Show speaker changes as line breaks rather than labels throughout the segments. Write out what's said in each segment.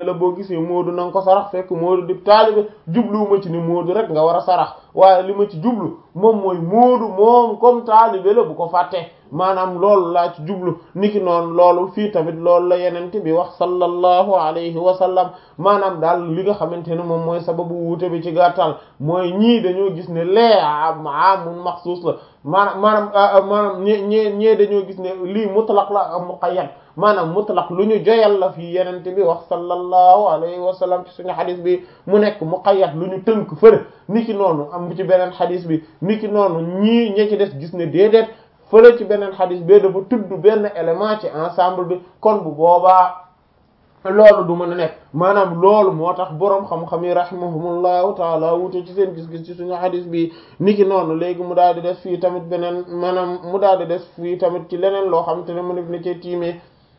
la boo gisee Moodu na nga ko sarax fekk Moodu di taalibe jubluwuma ci ni Moodu rek nga war a sarax waaye li ma ci jublu moom mooy Moodu moom comme taalibe la bu ko fàtte maanaam loolu laa ci jublu niki noonu loolu fii tamit loolu la yenente bi wax sallallahu alayhi wa sallam maanaam daal li nga xamante ne moom mooy sababu wuute bi ci gàttal mooy ñii dañoo gis ne lee amun maxsuus la maanaam maanaam maanaam ñe ñee ñee dañoo gis ne lii mutlaq la muqayyad maanaam mutlaq lu ñu joyal la fii yenente bi wax sallallahu alayhi wa sallam ci suñu xadis bi mu nekk muqayyad lu ñu tënk fëre niki noonu am ci beneen xadis bi niki noonu ñii ñe ci des gis ne déedéet fële ci beneen xadis bee dafa tudd benn élément ci ensemble bi kon bu boobaa loolu du mën a nekk maanaam loolu moo tax boroom xam-xam yi rahimahumullahu taala wute ci seen gis-gis ci suñu xadis bi niki noonu léegi mu daal di des fii tamit beneen maanaam mu daal di des fii tamit ci leneen loo xam te ne mu def na cee tiimee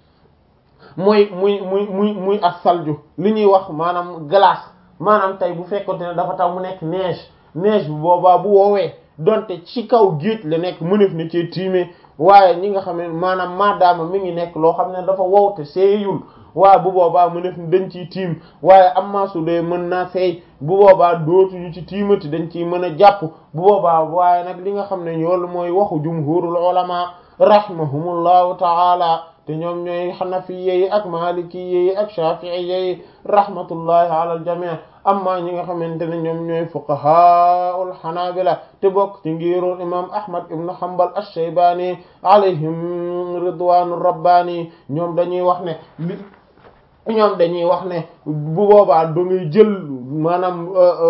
mooy muy muy muy muy ak salju li ñuy wax maanaam glace maanaam tey bu fekkonte ne dafa taw mu nekk neige neige bu boobaa bu woowee donte ci kaw géej la nekk mënef na cee tiimee waaye ñi nga xam ne maanaam maadaama mi ngi nekk loo xam ne dafa wow te seeyul waaye bu boobaa mënef dañ ciy tiim waaye amma su dee mën naa seey bu boobaa dootuñu ci tiimati dañ ciy mën a jàpp bu boobaa waaye nag li nga xam ne yoolu mooy waxu jumhurul ulama rahimahumullahu ta'ala te ñoom ñooy xanafiye yi ak malikiye yi ak shafi'iye yi rahmatullahi ala al jami' amma ñi nga xamante ne ñoom ñooy fuqahaul xanaabila te bokk ci ngiirul imam ahmad ibn hanbal ash-shaybani alayhim ridwanu rabbani ñoom dañuy wax ne li ñoom dañuy wax ne bu boobaa da ngay jël maanaam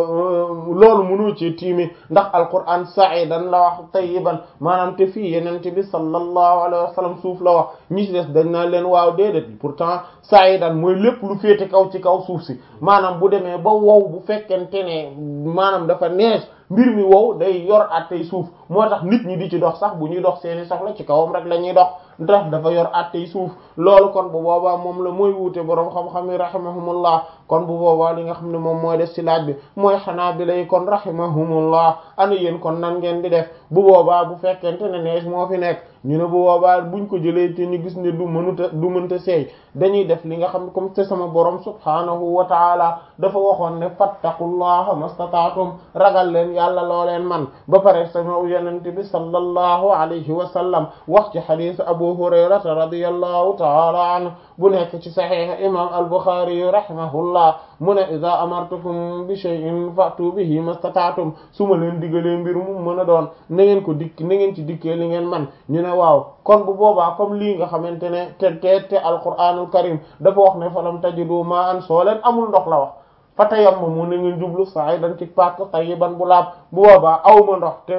loolu mënoo ci tiimi ndax alquran sa'idan la wax tayyiban maanaam te fii yenente bi sallallahu alayhi wa sallam suuf la wax ñi ci des dañ naa leen waaw déedéet pourtant sa'idan mooy lépp lu féete kaw ci kaw suuf si maanaam bu demee ba wow bu fekkente ne maanaam dafa neex mbir mi wow day yor attey suuf moo tax nit ñi di ci dox sax bu ñuy dox seeni soxla ci kawam rek la ñuy dox ndax dafa yor attey suuf loolu kon bu boobaa moom la mooy wuute boroom xam-xam yi rahimahumullah kon bu boobaa li nga xam ne moom mooy des ci laaj bi mooy xanaa bi lay kon rahimahumullah ana yéen kon nan ngeen di def bu boobaa bu fekkente ne nees moo fi nekk ñu ne bu boobaa buñ ko jëlee ci ñu gis ne du mënuta du mënta seey dañuy def li nga xam ne comme te sama borom subhaanahu wa taala dafa waxoon ne fattaqullaha mastataatum ragal leen yàlla loo leen man ba pare sama yonent bi sallallahu alayhi wa sallam wax ci xadiis abu hurayrata radiyallahu taala anhu bu nekk ci saxiix imam al-Bukhari rahimahullah mu ne iza amartukum bi shay'in fa'tu bihi mastata'tum su ma leen diggalee mbir mu mën a doon na ngeen ko dikk na ngeen ci dikkee li ngeen man ñu ne waaw kon bu boobaa comme lii nga xamante ne te te te alquranul karim dafa wax ne falam tajidu ma'an soo leen amul ndox la wax fatayammamu na ngeen jublu sa'idan ci pak tayyiban bu laab bu boobaa awma ndox te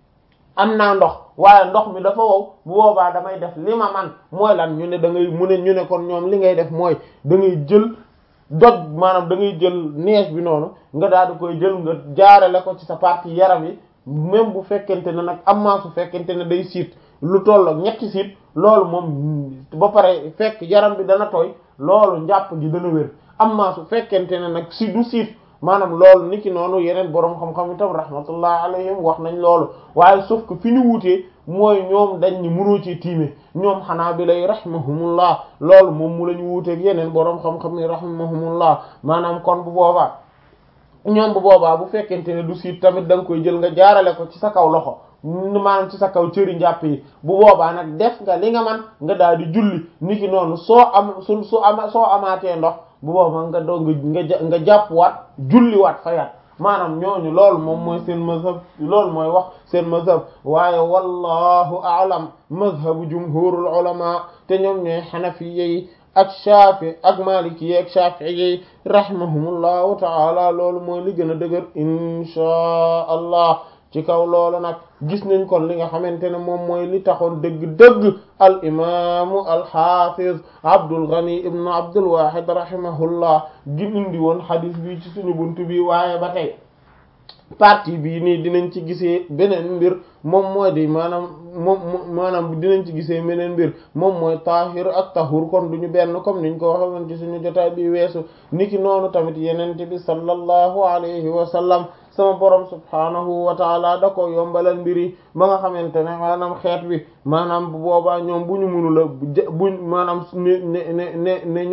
am naa ndox waaye ndox mi dafa wow bu boobaa damay def li ma man mooy lan ñu ne da ngay mu ne ñu ne kon ñoom li ngay def mooy da ngay jël doj maanaam da ngay jël neige bi noonu nga daal di koy jël nga jaarale ko ci sa partie yaram yi même bu fekkente ne nag am maa su fekkente ne day siit lu tollook ñetti siit loolu moom ba pare fekk yaram bi dana tooy loolu njàpp gi dana wér am maa su fekkente ne nag si du siit maanaam loolu niki noonu yeneen boroom xam-xam itam rahmatullah alayhim wax nañ loolu waaye sauf que fi ñu wutee mooy ñoom dañ ni mënoo ci tiime ñoom xanaa bi lay rahimahumullah loolu moom mu la ñu wuuteeg yeneen boroom xam-xam yi rahimahumullah maanaam kon bu boobaa ñoom bu boobaa bu fekkente ne du siit tamit da nga koy jël nga jaarale ko ci sa kaw loxo maanaam ci sa kaw cëri njàpp yi bu boobaa nag def nga li nga man nga daal di julli niki noonu soo am su su ama soo amaatee ndox bu boobaa nga doog nga nga jàpp waat julli waat fayaat maanaam ñooñu loolu moom mooy seen mazhab loolu mooy wax seen mazhab waaye wallahu a'lam mazhabu jumhurul ulama te ñoom ñooy xanafiye yi ak shafi ak maliki yi ak shafi'i yi rahimahumullahu ta'ala loolu mooy li gën a dëgër inchaa allah ci kaw loolu nag gis nañ kon li nga xamante ne moom mooy li taxoon dëgg-dëgg al imaamu al xaafiz Abdul Ghani ibn Abdul Wahid rahimahullah gi indi woon xadis bi ci suñu buntu bi waaye ba tey partie bii nii dinañ ci gisee beneen mbir moom mooy di maanaam moom maanaam dinañ ci gisee beneen mbir moom mooy taahir ak tahur kon duñu benn comme niñ ko waxee woon ci suñu jotaay bi weesu niki noonu tamit yenente bi sallallahu alayhi wa sallam sama borom subhaanahu wa taala da ko yombalal mbiri ba nga xamante ne maanaam xeet bi maanaam bu boobaa ñoom bu ñu mënula buñ maanaam ne ne ne ne ñoom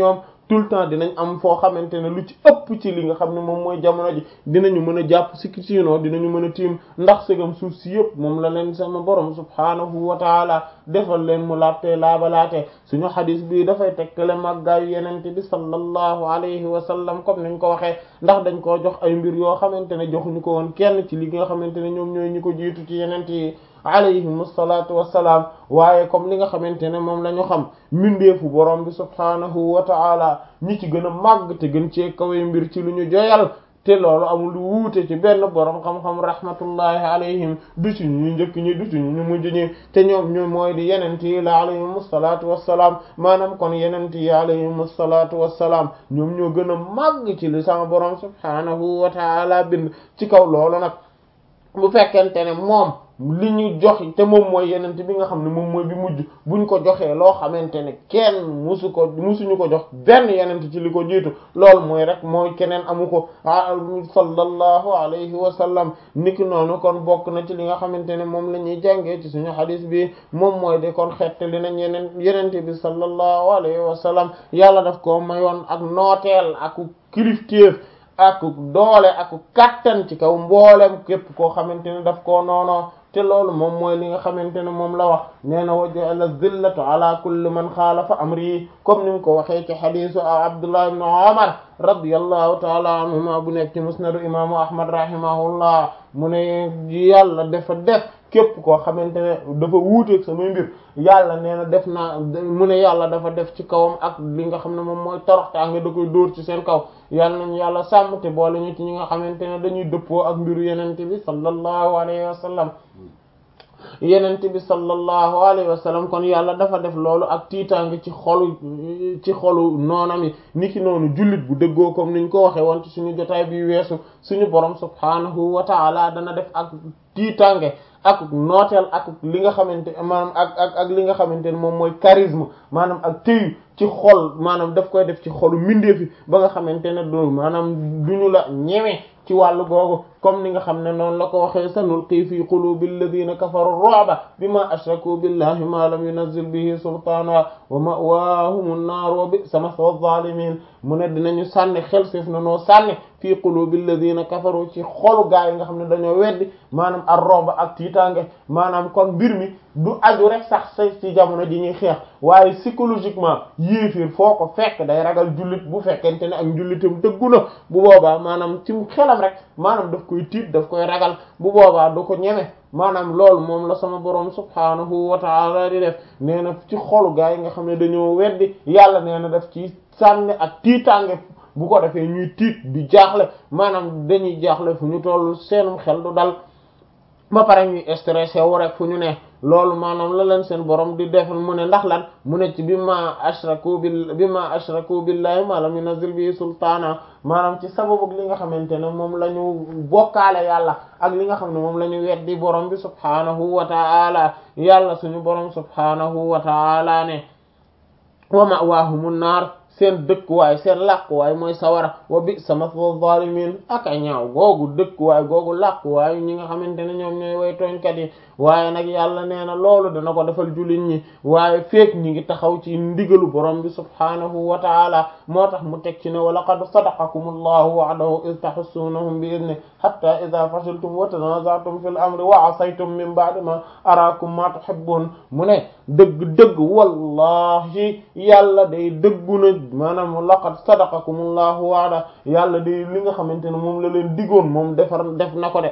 tout le temps dinañ am foo xamante ne lu ci ëpp ci li nga xam ne moom mooy jamono ji dinañu mën a jàpp si sinon dinañu mën a tiim ndax segam suuf si yëpp moom la leen sama borom subhaanahu wa taala defal leen mu laabtee laabalaatee suñu xadis bii dafay tekkale màggaayu yenente bi sallallahu alayhi wa sallam comme niñ ko waxee ndax dañ koo jox ay mbir yoo xamante ne joxuñu ko woon kenn ci li nga xamante ne ñoom ñooy ñi ko jiitu ci yenente yi alayhim assalatu wassalaam waaye comme li nga xamante ne moom la ñu xam mbindeefu borom bi subhaanahu wa taala ñi ci gën a màgg te gën cee kawe mbir ci lu ñu joyal te loolu amul lu wuute ci benn borom xam-xam rahmatullahi alayhim du ci ñu njëkk ñi du ci ñu mujj ñi te ñoom ñoom mooy di yenent yi la alayhim assalatu wassalaam maanaam kon yenent yi alayhim assalatu wassalaam ñoom ñoo gën a màgg ci li sama borom subhaanahu wa taala bind ci kaw loolu nag bu fekkente ne moom li ñu jox te moom mooy yenent bi nga xam ne moom mooy bi mujj buñ ko joxee loo xamante ne kenn musu ko musuñu ko jox benn yenent ci li ko jiitu loolu mooy rek mooy keneen amu ko sallallahu alayhi wa sallam niki noonu kon bokk na ci li nga xamante ne moom la ñuy jàngee ci suñu xadis bi moom mooy de kon xette li nañ yeneen yenente bi sallallahu alayhi wa sallam yàlla daf ko mayoon ak nooteel ak kilifteef ak doole ak kattan ci kaw mboolem képp koo xamante ne daf koo noonoo te loolu moom mooy li nga xamante ne moom la wax nee na wa ja'ala zillatu ala kulli man xaalafa amri comme ni mu ko waxee ci xadisu Abdullah ibn Umar radiyallahu taala anhuma bu nekk ci musnadu imaamu Ahmad rahimahullah mu ne yàlla dafa def képp koo xamante ne dafa wuuteeg samay mbir yàlla nee na def naa mu ne yàlla dafa def ci kawam ak li nga xam ne moom mooy toroxtaange da koy dóor ci seen kaw yàlla nañu yàlla sàmm te boole ñu ci ñi nga xamante ne dañuy dëppoo ak mbiru yenente bi sallallahu alayhi wa sallam yenente bi sallallahu alayhi wa sallam kon yàlla dafa def loolu ak tiitaange ci xolu ci xolu noonam yi niki noonu jullit bu dëggoo comme niñ ko waxe woon ci suñu jotaay bi weesu suñu borom subhanahu wa ta'ala dana def ak tiitaange ak nooteel ak li nga xamante maanaam ak ak ak li nga xamante ne moom mooy charisme maanaam ak téyu ci xol maanaam daf koy def ci xolu mindeefi ba nga xamante ne du maanaam duñu la ñeme ci wàllu googu comme ni nga xam ne noonu la ko waxee sanulqi fi qulubi alladhina kafaru ru'ba bima ashraku billahi ma lam yunazzil bihi sultaana wa ma'waahum an-naar wa bi'sa mathwa adh-dhalimin mu ne dinañu sànni xel séef na noo sànni fii qulubi alladhina kafaru ci xolu gaa yi nga xam ne dañoo weddi maanaam ar-ru'ba ak tiitaange maanaam kon mbir mi du aju rek sax sa ci jamono ji ñuy xeex waaye psychologiquement yéefir foo ko fekk day ragal jullit bu fekkente ne ak njullitam dëggu na bu boobaa maanaam ci xelam rek maanaam daf koy tiit daf koy ragal bu boobaa du ko ñeme maanaam loolu moom la sama borom subhaanahu wa ta'ala di def nee na ci xolu gaa yi nga xam ne dañoo weddi yàlla nee na daf ci sànni ak tiitaange bu ko defee ñuy tiit di jaaxle maanaam dañuy jaaxle fu ñu toll seenum xel du dal ba pare ñuy stressé wu rek fu ñu ne loolu maanaam la leen seen borom di defal mu ne ndax lan mu ne ci bi ma ashraku bil bi ma ashraku billahi ma lam yunzil bi sultaana maanaam ci sababu li nga xamante ne moom la ñu bokkaale yàlla ak li nga xam ne moom la ñu weddi borom bi subhaanahu wa ta'ala yàlla suñu borom subhaanahu wa ta'ala ne wa ma'waahumun naar seen dëkkuwaay seen làkkuwaay mooy sawara wa bi sama zalimin ak a ñaaw googu dëkkuwaay googu làkkuwaay ñi nga xamante ne ñoom ñooy way tooñkat yi waaye nag yàlla nee na loolu dana ko defal jullit ñi waaye feek ñi ngi taxaw ci ndigalu borom bi subhaanahu wa taala moo tax mu teg ci ne wa laqad sadaqakum allahu wa'dahu iz tahussunahum bi idni hatta idha fashiltum wa tanaza'tum fil amri wa asaytum min ba'di ma arakum ma tuhibbun mu ne dëgg dëgg wallahi yàlla day dëggu na maanaam laqad sadaqakumullahu wa'da yàlla day li nga xamante ne moom la leen digoon moom defar def na ko de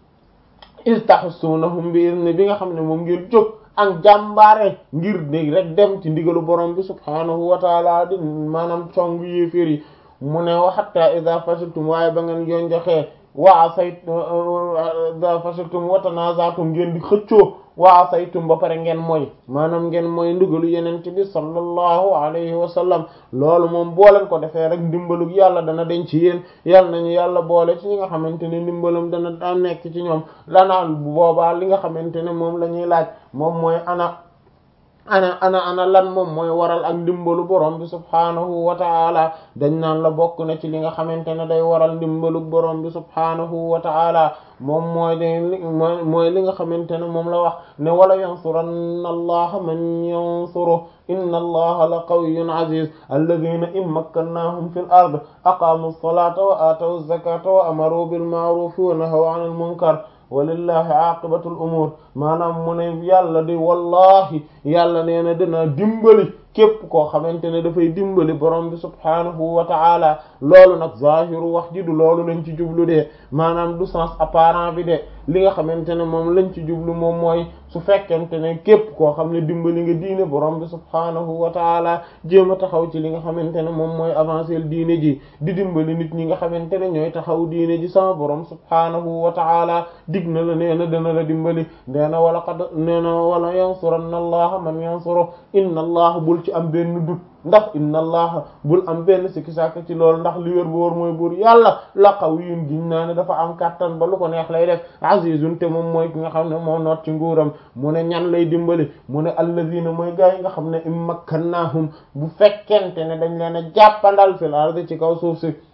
istahsunahum bi izni bi nga xam ne moom ngir jóg ak jàmbaare ngir dégg rek dem ci ndigalu borom bi subhaanahu wa taala di maanaam cong yéeféer yi mu ne wa hatta idha fashiltum waaye ba ngeen yoon joxee wa asayt idha fashiltum wa tanaza'tum ngeen di xëccoo waa saytum ba pare ngeen mooy maanaam ngeen mooy ndigalu yenente bi sallallahu alayhi wa sallam loolu moom booleen ko defee rek ndimbalug yàlla dana den ci yéen yàlla nañu yàlla boole ci ñi nga xamante ne ndimbalam dana da nekk ci ñoom lanaan bu boobaa li nga xamante ne moom la ñuy laaj moom mooy ana ana ana ana lan moom mooy waral ak ndimbalu borom bi subhaanahu wa taala dañ naan la bokk na ci li nga xamante ne day waral ndimbalu borom bi subhaanahu wa taala moom mooy de mooy li nga xamante ne moom la wax ne wala yansuranna allaha man yansuru inna allaha la qawiyyun aziz alladhina in makkannahum fil ard aqamu as-salata wa atawu az-zakata wa amaru bil ma'ruf wa nahaw 'anil munkar walillahi aqibatul umur maanaam mu ne yàlla di wallahi yàlla nee na dina dimbali képp koo xamante ne dafay dimbali borom bi subhaanahu wa ta'ala loolu nag zahiru wax ji du loolu lañ ci jublu de maanaam du sens apparent bi de li nga xamante ne moom lañ ci jublu moom mooy su fekkente ne képp koo xam ne dimbali nga diine borom bi subhaanahu wa ta'ala jéem a taxaw ci li nga xamante ne moom mooy avancer diine ji di dimbali nit ñi nga xamante ne ñooy taxaw diine ji sama borom subhaanahu wa ta'ala dig na la nee na dana la dimbali nee na wala qad nee na wala yansuranna allaha man yansuru inna allaha bul ci am benn dut ndax inna allaha bul am benn sikki sàkk ci loolu ndax li wér bu wóor mooy buur yàlla la qawiyyun giñ naa ne dafa am kàttan ba lu ko neex lay def azizun te moom mooy ki nga xam ne moo noot ci nguuram mu ne ñan lay dimbali mu ne alladhina mooy gaa yi nga xam ne immakkannahum bu fekkente ne dañ leen a jàppandal fil ardi ci kaw suuf si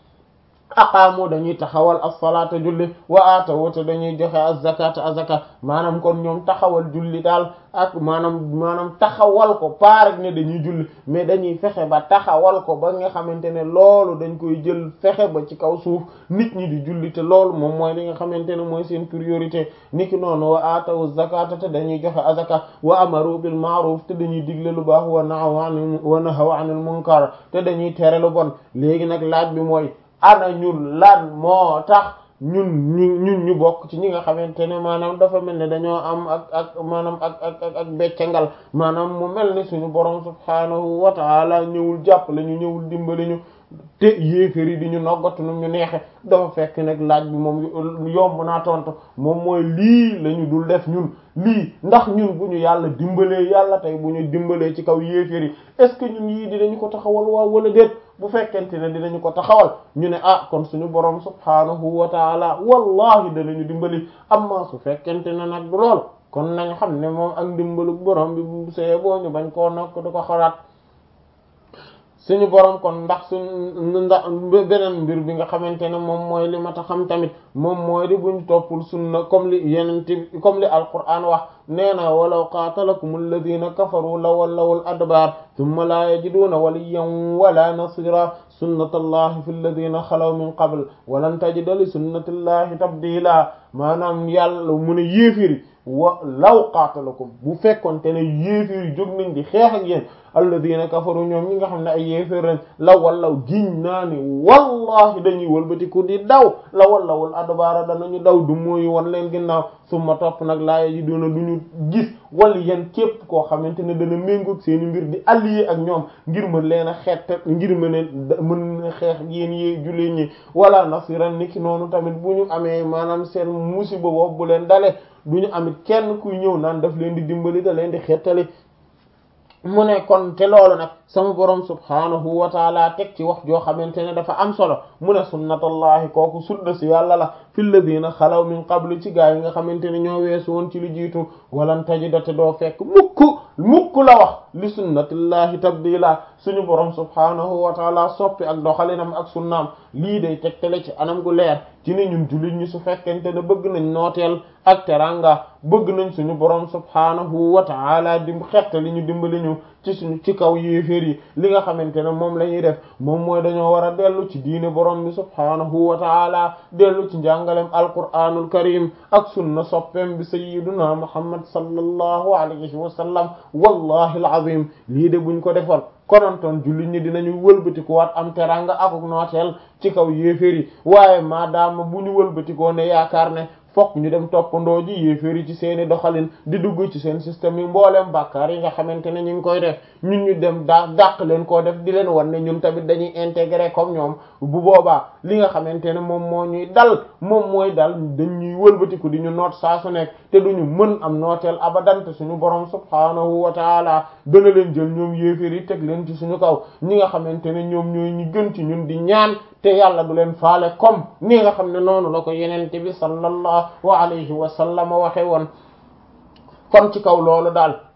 aqaamu dañuy taxawal as-salaata julli wa aatawu te dañuy joxe az-zakata azaka maanaam kon ñoom taxawal julli daal ak maanaam maanaam taxawal ko paarek ne dañuy julli mais dañuy fexe ba taxawal ko ba nga xamante ne loolu dañ koy jël fexe ba ci kaw suuf nit ñi di julli te loolu moom mooy li nga xamante ne mooy seen priorité niki noonu wa aatawu zakata te dañuy joxe azaka wa amaru bil ma'ruf te dañuy digle lu baax wa nahaw anil wa nahaw anil munkar te dañuy tere lu bon léegi nag laaj bi mooy ana ñun lan moo tax ñun ñu ñun ñu bokk ci ñi nga xamante ne maanaam dafa mel ne dañoo am ak ak maanaam ak ak ak ak beccangal maanaam mu mel ni suñu borom subhaanahu wa ta'ala ñëwul jàppale ñu ñëwul dimbali ñu te yéeféri di ñu noggatu nu ñu neexe dafa fekk nag laaj bi moom yomb naa tontu moom mooy lii la ñu dul def ñun lii ndax ñun bu ñu yàlla dimbalee yàlla tey bu ñu dimbalee ci kaw yéeféri est-ce que ñun yii dinañu ko taxawal waaw wala déet bu fekkente ne dinañu ko taxawal ñu ne ah kon suñu borom subhaanahu wa taala wallahi danañu dimbali amma su fekkente ne nag du lool kon nañ xam ne moom ak dimbalu borom bi bu see boo ñu bañ koo nokk du ko xalaat suñu borom kon ndax suñ ndax beneen mbir bi nga xamante ne moom mooy li ma ta xam tamit moom mooy di buñ toppul sunna comme li yenente comme li alquran wax nee na walaw qaatalakum alladina kafaru la wallawul adbar thumma la yajiduna waliyan wala nasira sunnatallahi fi alladina xalaw min qabl walan tajida li sunnatillahi tabdila maanaam yàlla mu ne yéefiri wa law qaatalakum bu fekkoonte ne yéefiri jóg nañ di xeex ak yéen alladina kafaru ñoom ñi nga xam ne ay yéefér lañ la wallaw giñ naa ni wallahi dañuy wëlbatiku di daw la wallawul adbaara danañu daw du mooy won leen ginnaaw summa topp nag laaya ji doona du ñu gis wala yéen képp koo xamante ne dana méngoog seeni mbir di allié ak ñoom ngir mën leen a xeet ngir mën a mën xeex yéen yi jullit ñi wala nasiran niki noonu tamit bu ñu amee maanaam seen musiba boobu bu leen dale du ñu amit kenn kuy ñëw naan daf leen di dimbali da leen di xettali mu ne kon te loolu nag sama borom subhaanahu wa taala teg ci wax joo xamante ne dafa am solo mu ne sunnatallahi kooku sunna si yàlla la fi alladina xalaw min qablu ci gaa yi nga xamante ne ñoo weesu woon ci lu jiitu walan tajida te doo fekk mukk mukk la wax li sunnatillahi tabdila suñu borom subhaanahu wa taala soppi ak doxalinam ak sunnaam lii day tegtale ci anam gu leer ci ne ñun jullit ñi su fekkente ne bëgg nañ nooteel ak teranga bëgg nañ suñu borom subhaanahu wa taala dim xettali ñu dimbali ñu ci suñu ci kaw yéeféer yi li nga xamante ne moom la ñuy def moom mooy dañoo war a dellu ci diine borom bi subhaanahu wa taala dellu ci njàngalem alquraanul karim ak sunna soppeem bi sayyiduna muhammad sallallahu alayhi wa sallam wallahi alazim lii de buñ ko defoon konontoon jullit ñi dinañu wëlbatiko waat am teranga akuk nooteel ci kaw yéeféer yi waaye maadaama bu ñu wëlbatikoo ne yaakaar ne fokk ñu dem toppandoo ji yéeféeri ci seeni doxalin di dugg ci seen système yi mbooleem bàkkaar yi nga xamante ne ñu ngi koy def ñun ñu dem daa dàq leen koo def di leen wan ne ñun tamit dañuy intégrer comme ñoom bu boobaa li nga xamante ne moom moo ñuy dal moom mooy dal dañuy wëlbatiku di ñu noot saa su nekk te duñu mën am nooteel abadante suñu borom subhaanahu wa taala dana leen jël ñoom yéeféer yi teg leen ci suñu kaw ñi nga xamante ne ñoom ñooy ñi gën ci ñun di ñaan te yàlla du leen faale comme ni nga xam ne noonu la ko yenente bi sallallahu alayhi wa sallam waxe woon kon ci kaw loolu daal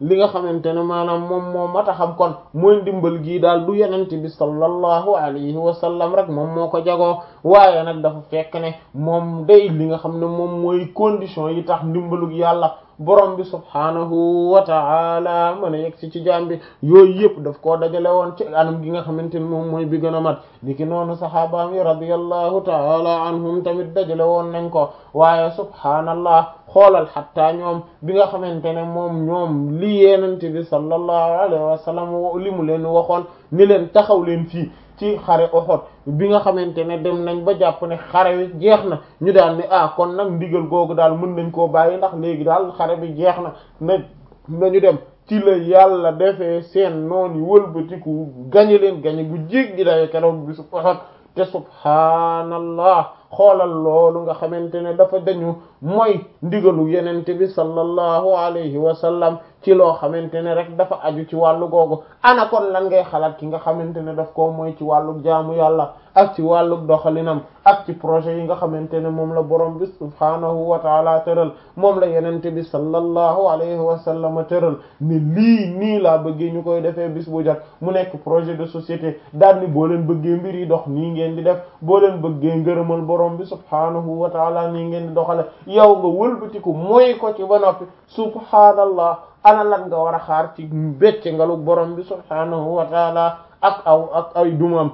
li nga xamante ne maanaam moom moo mat a xam kon mooy ndimbal gii daal du yenente bi sallallahu alayhi wa sallam rek moom moo ko jagoo waaye nag dafa fekk ne moom day li nga xam ne moom mooy condition yi tax ndimbalug yàlla borom bi subhaanahu wa ta'ala mën a yegg si ci jaam bi yooyu yëpp daf koo dajale woon ci anam gi nga xamante ne moom mooy bi gën a mat niki noonu saxaabaam yi radiyallahu ta'ala anhum tamit dajale woon nañ ko waaye subhaanallah xoolal xatta ñoom bi nga xamante ne moom ñoom li yenente bi sallallahu alayhi wa sallam li mu leen waxoon ni leen taxaw leen fii ci xare Uhud bi nga xamante ne dem nañ ba jàpp ne xare wi jeex na ñu daal ni ah kon nag ndigal googu daal mën nañ koo bàyyi ndax léegi daal xare bi jeex na na nañu dem ci la yàlla defee seen noon yi wëlbatiku gañe leen gañe gu jéggi dayo keroog bi su Uhud te subhaanallah xoolal loolu nga xamante ne dafa dañu mooy ndigalu yenente bi sallallahu alayhi wa sallam ci loo xamante ne rek dafa aju ci wàllu googu ana kon lan ngay xalaat ki nga xamante ne daf ko mooy ci wàllu jaamu yàlla ak ci wàllu doxalinam ak ci projet yi nga xamante ne moom la borom bi subhaanahu wa taala tëral moom la yenente bi sallallahu alayhi wa sallam tëral ni lii nii laa bëggee ñu koy defee bis bu jot mu nekk projet de société daal ni boo leen bëggee mbir yi dox nii ngeen di def boo leen bëggee ngërëmal borom bi subhaanahu wa taala nii ngeen di doxale yow nga wëlbatiku mooy ko ci ba noppi subhaanallah ana lan nga war a xaar ci becce ngalu borom bi subhaanahu wa taala ak aw ak ay dumam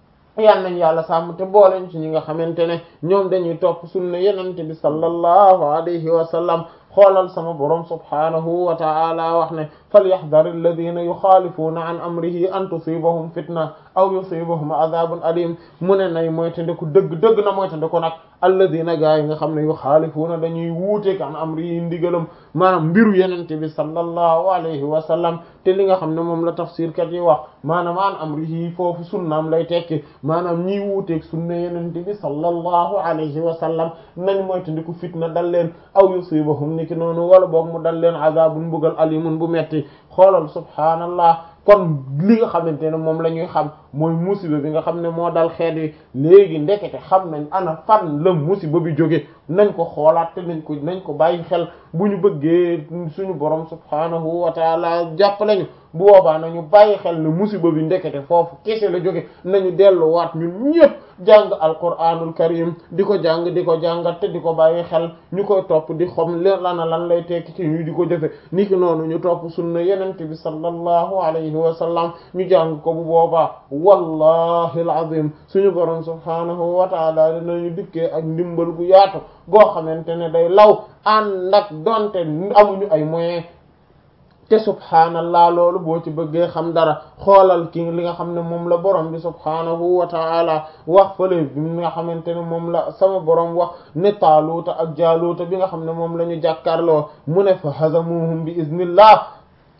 yal nañ yàlla sàmm te booleñ ci ñi nga xamante ne ñoom dañuy topp sunna yenente bi sallallahu alayhi wa sallam xoolal sama borom subhaanahu wa ta'ala wax ne falyahdhar alladhina yukhalifuna an amrihi an tusibahum fitna aw yusibahum adhabun alim mu ne nay moytandiku dëgg dëgg na moytandiku nag alladhina gaa yi nga xam ne yukhalifuna dañuy wuuteek an amrihi ndigalam maanaam mbiru yenente bi sallallahu alayhi wa sallam te li nga xam ne moom la tafsir kat yi wax maanaam an amrihi foofu sunnaam lay tekki maanaam ñiy wuuteek sunna yenente bi sallallahu alayhi wa sallam nañ moytandiku fitna dal leen aw yusibahum niki noonu wala boog mu dal leen azabun mbugal alimun bu metti xoolal subhaanallah kon li nga xamante ne moom la ñuy xam mooy musiba bi nga xam ne moo dal xeet wi léegi ndekete xam nañ ana fan la musiba bi jóge nañ ko xoolaat te nañ ko nañ ko bàyyi xel bu ñu bëggee suñu borom subhaanahu wa taala jàppale ñu bu boobaa nañu bàyyi xel ne musiba bi ndekete foofu kese la jóge nañu delluwaat ñun ñëpp jàng alquranul karim di ko jàng di ko jàngat te di ko bàyyi xel ñu koy topp di xam lana lan lay tekki ci ñu di ko jëfe niki noonu ñu topp sunna yenente bi sallallahu alayhi wa sallam ñu jàng ko bu boobaa wallahi alazim suñu borom subhaanahu wa taala dinañu dikkee ak ndimbal gu yaatu goo xamante ne day law ànd ak donte amuñu ay moyens te subhaanallah loolu boo ci bëggee xam dara xoolal ki li nga xam ne moom la borom bi subhaanahu wa ta'ala wax fële bi nga xamante ne moom la sama borom wax ne taaluuta ak jaaluuta bi nga xam ne moom la ñu jàkkaarloo mu ne fa hazamuhum bi iznillah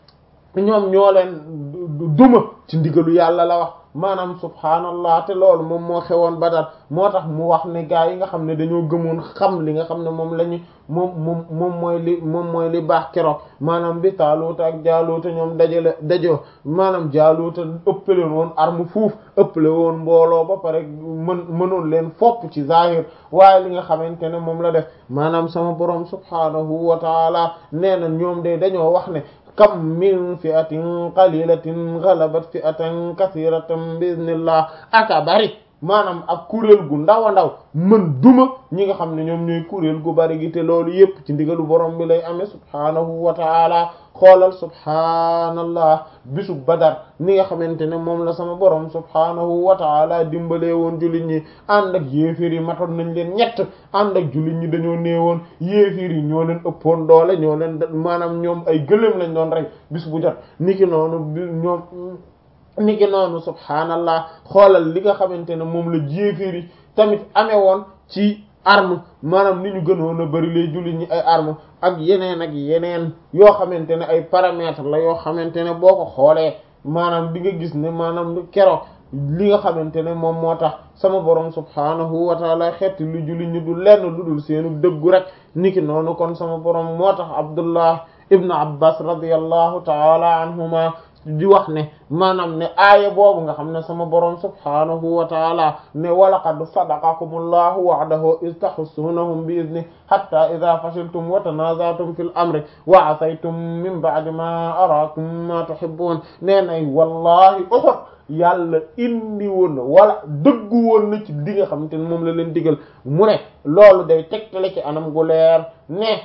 ñoom ñoo leen duma ci ndigalu yàlla la wax maanaam subhaanallah te loolu moom moo xewoon Badar moo tax mu wax ne gaa yi nga xam ne dañoo gëmoon xam li nga xam ne moom la ñu moom moom moom mooy li moom mooy li baax keroog maanaam bi Taaluuta ak Jaaluuta ñoom dajale dajoo maanaam Jaaluuta ëppale woon arme fuuf ëppale woon mbooloo ba pare mën mënoon leen fopp ci zahir waaye li nga xamante ne moom la def maanaam sama borom subhaanahu wa taala nee na ñoom de dañoo wax ne kam min fi'atin qalilatin ghalabat fi'atan kathiratan biiznillah aka bari maanaam ak kuréel gu ndaw a ndaw mën duma ñi nga xam ne ñoom ñooy kuréel gu bari gi te loolu yépp ci ndigalu borom bi lay amee subhaanahu wa ta'ala xoolal subhaanallah bisu badar ni nga xamante ne moom la sama borom subhaanahu wa ta'ala dimbalee woon jullit ñi ànd ak yéeféer yi matoon nañ leen ñett ànd ak jullit ñi dañoo néewoon yéeféer yi ñoo leen ëppoon doole ñoo leen maanaam ñoom ay gëléem lañ doon rek bis bu jot niki noonu ñoom niki noonu subhaanallah xoolal li nga xamante ne moom la yéeféer yi tamit amee woon ci arme maanaam ni ñu gënoon a bari lay jullit ñi ay arme ak yeneen ak yeneen yoo xamante ne ay paramètres la yoo xamante ne boo ko xoolee maanaam di nga gis ne maanaam keroog li nga xamante ne moom moo tax sama borom subhaanahu wa taala xeeti lu jullit ñi du lenn lu dul seenu dëggu rek niki noonu kon sama borom moo tax Abdullah ibnu abbas radiallahu taala anhuma di wax ne maanaam ne aaya boobu nga xam ne sama borom subhaanahu wa taala ne walaqad sadaqakumullahu wa'dahu iz tahussunahum bi idni hatta idha fashiltum wa tanaza'tum fil amri wa asaytum min ba'di ma araakum ma tuhibbun nee nay wallahi Uhud yàlla indi woon na wala dëggu woon na ci di nga xamante ne moom la leen digal mu ne loolu day tegtale ci anam gu leer ne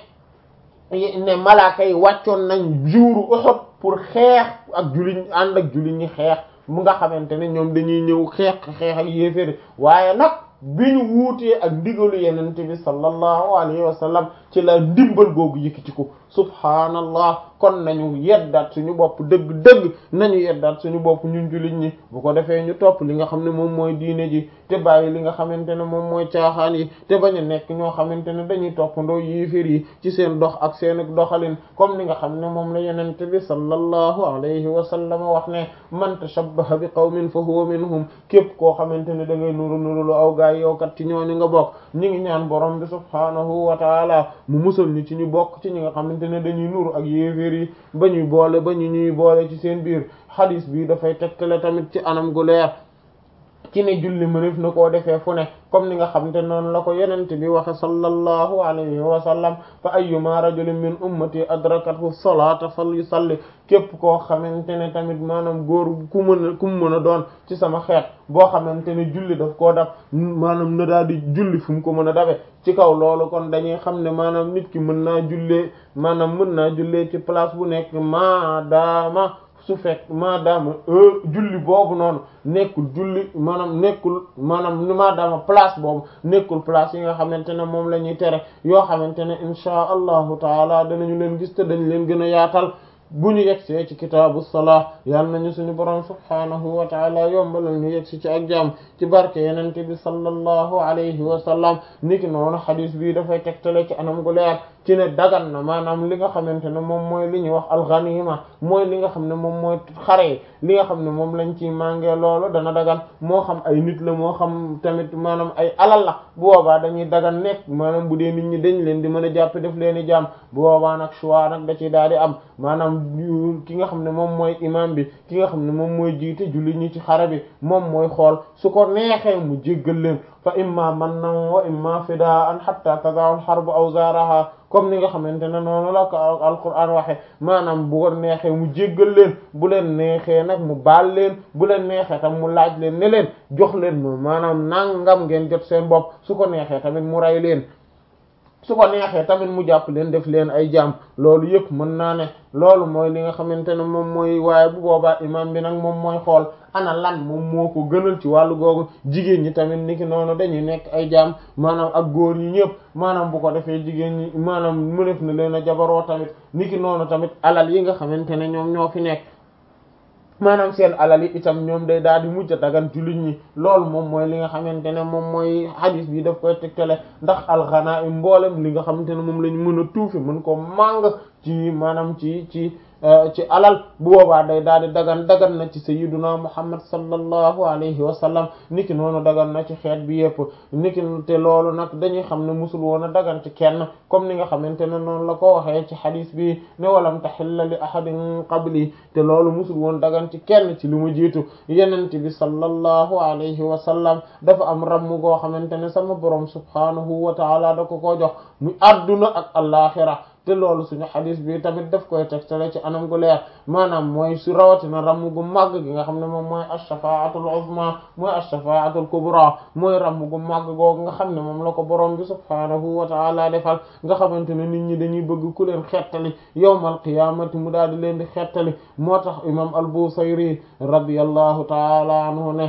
ne malaaka yi wàccoon nañ juuru Uhud pour xeex ak jullit ànd ak jullit ñi xeex mu nga xamante ne ñoom dañuy ñëw xeex xeex ak yéeféri waaye nag bi ñu wuutee ak ndigalu yenente bi sallallahu alayhi wa sallam ci la ndimbal googu yëkkati ko subhaanallah kon nañu yeddaat suñu bopp dëgg-dëgg nañu yeddaat suñu bopp ñun jullit ñi bu ko defee ñu topp li nga xam ne moom mooy diine ji te bàyyi li nga xamante ne moom mooy caaxaan yi te bañ a nekk ñoo xamante ne dañuy toppandoo yéefér yi ci seen dox ak seen doxalin comme li nga xam ne moom la yenente bi sallallahu alayhi wa sallam wax ne man tashabbaha bi qawmin fa huwa minhum képp koo xamante ne da ngay nuru nuru lu aw gaay yow kat ci ñooñu nga bokk ñi ngi ñaan borom bi subhaanahu wa taala mu musal ñu ci ñu bokk ci ñi nga xamante ne dañuy nuru ak yéeféer yi ba ñuy boole ba ñu ñuy boole ci seen biir hadis bi dafay tegtale tamit ci anam gu leer ci ne julli mënef na koo defee fu ne comme ni nga xamante noonu la ko yenente bi waxe sallallahu alayhi wa sallam fa ayyuma rajulin min ummati adrakathu salata falyusalli képp koo xamante ne tamit maanaam góor ku mën a ku mu mën a doon ci sama xeet boo xamante ne julli daf koo daf maanaam na daal di julli fu mu ko mën a dafe ci kaw loolu kon dañuy xam ne maanaam nit ki mën naa jullee maanaam mën naa jullee ci place bu nekk maadaama su fekk maadaama julli boobu noonu nekkul julli maanaam nekkul maanaam maadaama place boobu nekkul place yi nga xamante ne moom la ñuy tere yoo xamante ne inchaa allahu taala danañu leen gis te dañ leen gën a yaatal bu ñu yegsee ci kitaabu salaa yal nañu suñu borom subhaanahu wa taala yombalal ñu yegsi ci ak jaam ci barke yenente bi sallallahu alayhi wa sallam niki noonu xadis bi dafay tegtale ci anam gu leer ci ne dagan na maanaam li nga xamante ne moom mooy li ñuy wax alxanima mooy li nga xam ne moom mooy xare li nga xam ne moom lañ ciy màngee loolu dana dagan moo xam ay nit la moo xam tamit maanaam ay alal la bu boobaa dañuy dagan nekk maanaam bu dee nit ñi dañ leen di mën a jàpp def leen i jaam bu boobaa nag choix nag da ciy daal di am maanaam ki nga xam ne moom mooy imam bi ki nga xam ne moom mooy jiite julli ñi ci xare bi moom mooy xool su ko neexee mu jéggal leen fa imma mannan wa imma fidaan hatta tada'u al-harbu awzaraha comme ni nga xamante ne noonu la ko alquran waxe maanaam bu ko neexee mu jéggal leen bu leen neexee nag mu baal leen bu leen neexee tam mu laaj leen ne leen jox leen ma maanaam nangam ngeen jot seen bopp su ko neexee tamit mu rey leen su ko neexee tamit mu jàpp leen def leen ay jaam loolu yëpp mën naa ne loolu mooy li nga xamante ne moom mooy waaye bu boobaa imam bi nag moom mooy xool ana lan moom moo ko gënal ci wàllu googu jigéen ñi tamit niki noonu dañuy nekk ay jaam maanaam ak góor ñi ñëpp maanaam bu ko defee jigéen ñi maanaam mënef na leen a jabaroo tamit niki noonu tamit alal yi nga xamante ne ñoom ñoo fi nekk maanaam seen alal yi itam ñoom day daal di mujj a dagan jullit ñi loolu moom mooy li nga xamante ne moom mooy hadis bi daf koy tegtale ndax alxanaim mboolem li nga xamante ne moom la ñu mën a tuufi mën ko màng ci maanaam ci ci ci alal bu boobaa day daal di dagan dagan na ci sayyiduna muhammad sallallahu alayhi wa sallam niki noonu dagan na ci xeet bi yëpp niki te loolu nag dañuy xam ne musul woon a dagan ci kenn comme ni nga xamante ne noonu la ko waxee ci xadis bi ne walam taxilla li ahadin qabli te loolu musul woon dagan ci kenn ci li mu jiitu yenente bi sallallahu alayhi wa sallam dafa am ramm goo xamante ne sama borom subhanahu wa taala da ko koo jox mu adduna ak alaxira te loolu suñu xadis bi tamit daf koy tegtale ci anam gu leer maanaam mooy su rawatina ramm gu màgg gi nga xam ne moom mooy ash-shafa'atul uzma mooy ash-shafa'atul kubra mooy ramm gu màgg googu nga xam ne moom la ko borom bi subhaanahu wa ta'ala defal nga xamante ne nit ñi dañuy bëgg ku leen xettali yawmal qiyaamati mu daal di leen di xettali moo tax imam al-Busayri radiyallahu ta'ala anhu ne